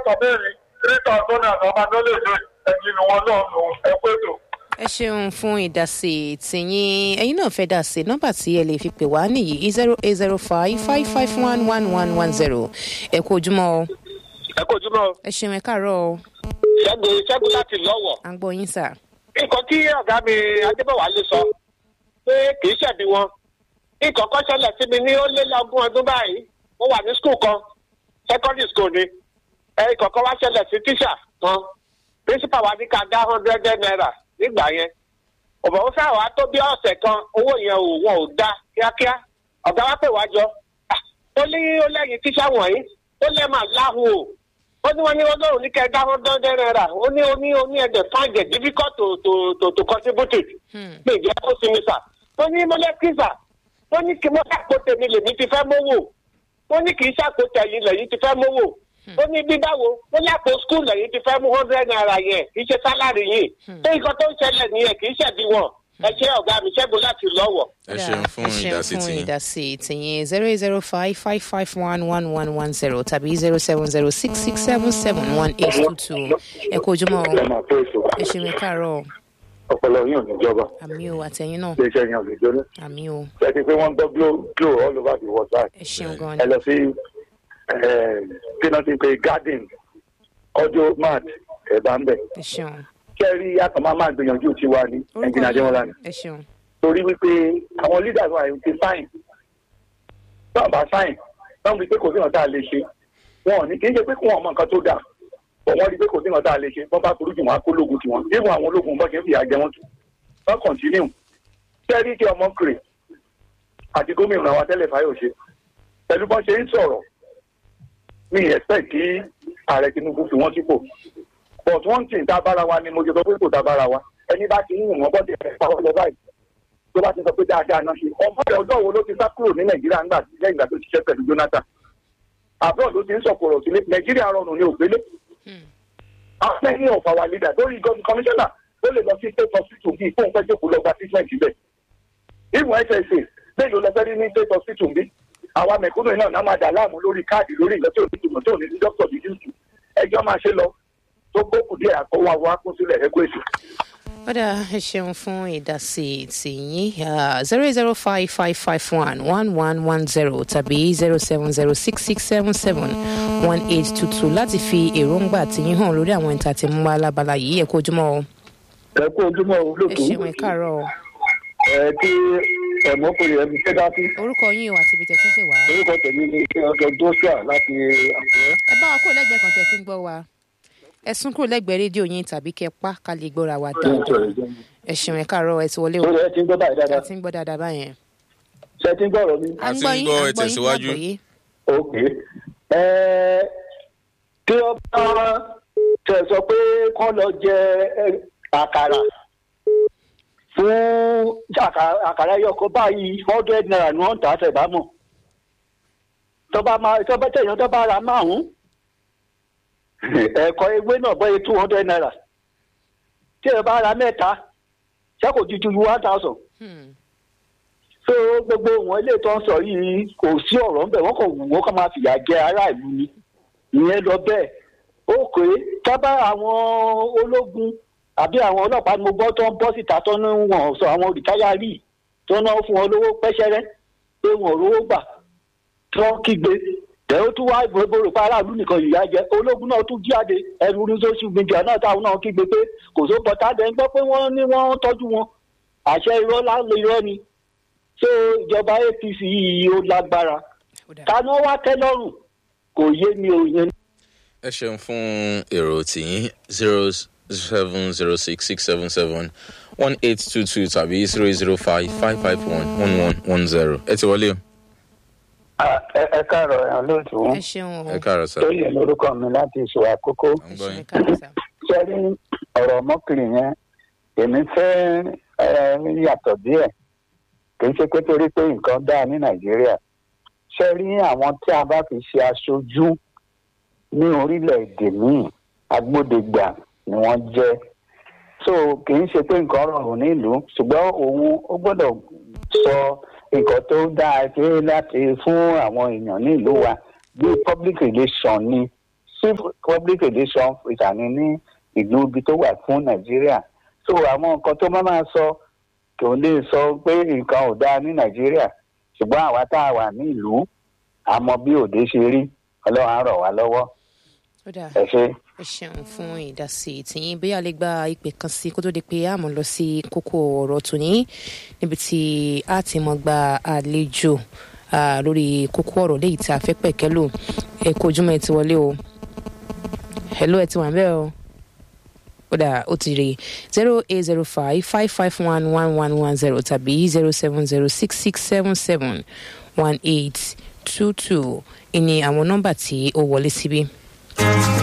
sọ bẹ́ẹ̀ ni three thousand naira ọba tó lè ṣe ẹ̀jìn ni wọn náà nù ẹ pé tó. ẹ ṣeun fún ìdásí tìyín ẹyin náà fẹ́ dá sí nọ́mbà tí ẹ lè fi pè wá nìyí zero eight zero five five five one one one one zero ẹ kú ojúmọ́ o ẹ kó ojúmọ́ ẹ ṣeun ẹ káàárọ̀ o ṣẹ́gun ṣẹ́gun láti lọ́wọ́. à ń gbọ́ yín sà. nǹkan tí ọ̀gá mi adébọ̀wálé sọ pé kì í ṣẹ̀bi wọn nǹkan kan ṣẹlẹ̀ sí mi ní ó lé lọ́gún ọdún báyìí mo wà ní skul kan secondary school ni ẹ nǹkan kan wá ṣẹlẹ̀ sí tíṣà kan principal wa ní ká dá hundred naira nígbà yẹn ọ̀bọ̀ ó sáà wá tó bí ọ̀sẹ̀ kan owó yẹn ò wọn ò dá kíákíá ọ̀gá wa pè wá jọ Ah, ó ní ó lẹ́yìn tíṣà wọ̀nyí ó lẹ́ máa láhùn o ó ní wọn ní ọlọ́run ní kẹ́ ẹ dá hundred naira ó ní ó ní ó ní ẹ̀dẹ̀ find it difficult to to to to contribute it lè jẹ́ kó sinmi sà ó ní mọ́lẹ́kísà ó ní kí mo ṣàpò tèmi lèmi ti fẹ́ mówó ó ní kì í ṣàpò tẹ̀yìn lẹ́yìn ti fẹ́ mówó ó ní bí báwo ó ní àpò skul lẹ́yìn ti fẹ́ mú hundred naira yẹn kì í ṣe sálárì yìí tó nǹkan tó ń ṣẹlẹ̀ nìyẹn kì í ṣẹ̀bi wọn ẹ ṣe ọ̀gá mi ṣẹ́gun láti lọ́wọ́. ẹ ṣeun fún ìdásí fún tiyín. ìdásí tìyín zero eight zero five five five one one one one zero tàbí zero seven zero six six seven seven one eight two two ẹ kú ojúmọ́ o ẹ máa pé èso ẹ ṣeun ẹ káàárọ̀ o ọpọlọ yín ò ní jọba àmì o àtẹ̀yìn náà iléeṣẹ́ yẹn ò ní jóná àmì o ẹ ti pé wọ́n ń gbọ́ glo glo all over the world báyìí. ẹ ṣeun gan ẹ ni lọ sí kí náà ti pe garden ọjọ́ mart ẹ̀bá ń bẹ̀. ẹ ṣeun kẹ́rí àtọ̀ máa máa gbìyànjú tiwa ní ẹnjìnà adéwọlá ni. ẹ ṣeun torí wípé àwọn leaders wa ti sáìn náà bá sáìn náà wípé kò sí nǹkan tá a lè ṣe wọn ò ní kí n ṣe pé kí wọn mọ nǹkan tó dà bọ̀ wọ́n rí pé kò sí nǹkan tá a lè ṣe wọ́n bá burú jù wọn á kó lóògùn tiwọn even àwọn ológun bọ́ ṣe ń fìyà jẹ wọn tù wọ́n kọ̀ntínú kẹ́rí kí ọmọ kiri àti gómìnà wa tẹ́lẹ̀ fáyọ̀ṣe pẹ̀lú bọ́n ṣe ń sọ̀rọ̀ mi expect kí ààrẹ tinubu fi wọ́n sípò but one thing tá a bára wa ni mo ṣe sọ pé kò tá a bára wa ẹni bá ti ń wọ̀n wọ́n bọ́dẹ̀ ẹ̀ pàwọ́ lọ báyìí tó bá ti sọ pé dáadáa náà ṣe ọmọ rẹ̀ ọjọ́ wo ló ti sá kúrò ní nàìjíríà ńgbà tí lẹ́yìn ìgbà tó ṣiṣẹ́ pẹ̀lú jonathan abroad ló ti ń sọ̀kòrò sílé nàìjíríà rọrùn ní ògbélé àwọn ẹni ọ̀fà wà leader lórí gọ́ọ̀mù kọmíṣánná ó lè lọ sí state hospital bíi fóun fẹ́ jókòó lọ gba treatment bẹ́ẹ̀ ìmọ̀ ssa bẹ́ẹ̀ ló lọ fẹ́ rí ní state hospital bí àwa mẹ̀kúnnù náà náà máa dà láàmú lórí káàdì lórí ìgbà tí ò ní tùmọ̀ tó ní ní dókítà bíi jùsù ẹjọ́ máa ṣe lọ tó gbókù díẹ̀ àkọwọ́ àwọn akúnsílẹ̀ ẹgbẹ́ ètò. ọ̀dà ẹ ṣeun fún ìdásí tìyín zero eight zero five five five one one one one zero tàbí zero seven zero six six seven seven one eight two two láti fi èròǹgbà tìyín hàn lórí àwọn ìta tí mo wá lábala yìí ẹ kú ojúmọ́ o ẹ kú ojúmọ́ ẹ olóòtú ṣeun ẹ káàárọ̀ o ẹ kí ẹ̀mọ́kùnrin ẹ̀mí fẹ́ dá sí orúkọ yín o àti ibi tẹ̀ tún pè wá orúkọ tèmi ní ọjọ́ joshua láti àkùrẹ́. ẹ bá wa kúrò lẹ́gbẹ̀ẹ́ kan tẹ̀ fi ń gbọ́ wa ẹ sún kúrò lẹ́gbẹ̀ẹ́ rédíò yín tàbí kẹ pa ká lè gbọ́ra wa dáadáa ẹ ṣeun ẹ káàárọ̀ ẹ ti wọlé o lórí ẹ ti ń gbọ́ báyìí ẹ dáadáa ti ń gbọ́ dáadáa báyẹn. ṣe ti ń gbọ́ ọ̀rọ̀ mi. à ń A ti gbọ́ ń yín gbọ́, à ń ẹ gbọ́ yín tẹ̀síwájú. lágbọ̀ọ́yé. ok ẹ tí ó bá tẹ sọ pé kọ́ lọ jẹ ẹ, àkàrà fún àkà- àkàrà yọkọ báyìí hundred naira ni wọ́n ń tà á tẹ̀ mọ̀ tọ́ba máa tọ́ba tẹ̀yàn tọ́ba ra márùn-ún ẹ̀kọ́ ewé náà bọ́ yẹ two hundred naira tí ẹ bá ra mẹ́ta ṣé kò ju ju one thousand Hmm. so gbogbo wọn ilé tó ń sọ yìí kò sí ọ̀rọ̀ ńbẹ̀ wọ́n kàn wù wọ́n kàn máa fìyà jẹ aráàlú ni ìyẹn lọ bẹ́ẹ̀ ó pé tábà àwọn ológun àbí àwọn ọlọ́pàá ni mo gbọ́ tó ń bọ́ síta tó ń wọ̀n sọ àwọn rìtáyárì tó ń náwó fún wọn lówó pẹ́ṣẹ́rẹ́ pé wọn ò rówó gbà tó ń kígbe tẹ̀ ó tún wá ìbòrò pa aráàlú nìkan ìyá jẹ ológun náà tún jáde ẹrú ní social media náà táwọn náà kígbe pé kò só bọ́tà dẹ̀ ń gbọ́ pé wọ́n ní wọ́n ń tọ́jú wọn àṣẹ irọ́ láńlọ irọ́ ni so ìjọba apc yìí ó lágbára Ó dáa. ta ni wọ́n wá tẹ́ lọ́rùn kò yé mi ò yẹn ẹ ṣeun fún èrò tìyín zero seven zero six six seven seven one eight two two tàbí zero eight zero five five five one one one one zero ẹ ti wọlé o ẹ káàárọ̀ ẹ̀hán lóòtú ẹ ṣeun o ẹ káàárọ̀ sá tó yẹ lórúkọ mi láti ìṣò àkókò à ń ẹ gbọ́ ṣeun ẹ yín káàárọ̀ sá. sẹ́rí ọ̀rọ̀ ọmọkùnrin yẹn èmi fẹ́ ẹ, yàtọ̀ díẹ̀ kì í ṣe pé torí pé nǹkan dáa ní nàìjíríà sẹ́rí àwọn tí a bá fi ṣe aṣojú ní orílẹ̀-èdè míì agbódegbà ni wọ́n jẹ́ so kì í ṣe pé nǹkan rọrùn nílùú ṣùgbọ́n òun ó gbọ́dọ̀ sọ nǹkan tó dáa pé láti fún àwọn èèyàn nílùú wa bí public relation ni sí public education ìṣàní ní ìlú ibi tó wà fún nàìjíríà so àwọn nǹkan tó máa máa sọ kò lè sọ pé nǹkan ò dáa ní nàìjíríà ṣùgbọ́n àwa tá a wà ní ìlú àmọ́ bí òde ṣe rí ọlọ́run á rọ̀ wá lọ́wọ́ ó dáa ẹ ṣe. ẹ ṣeun fún ìdásí tìyín bóyá lè gba ìpè kan sí kó tó di pé a mọ̀ lọ sí kókó ọ̀rọ̀ tòní níbi tí a ti mọ̀ gba àlejò ah, lórí kókó ọ̀rọ̀ léyìí tí a fẹ́ pẹ̀kẹ́ lò ẹ kó ojúmọ́ ẹ ti wọlé o hello ẹ ti wà ń bẹ́ẹ̀ o ó dà ó ti rí zero eight zero five five five one one one one zero tàbí zero seven zero six six seven seven one eight two two ìní àwọn nọ́mbà tí ó wọlé síbí.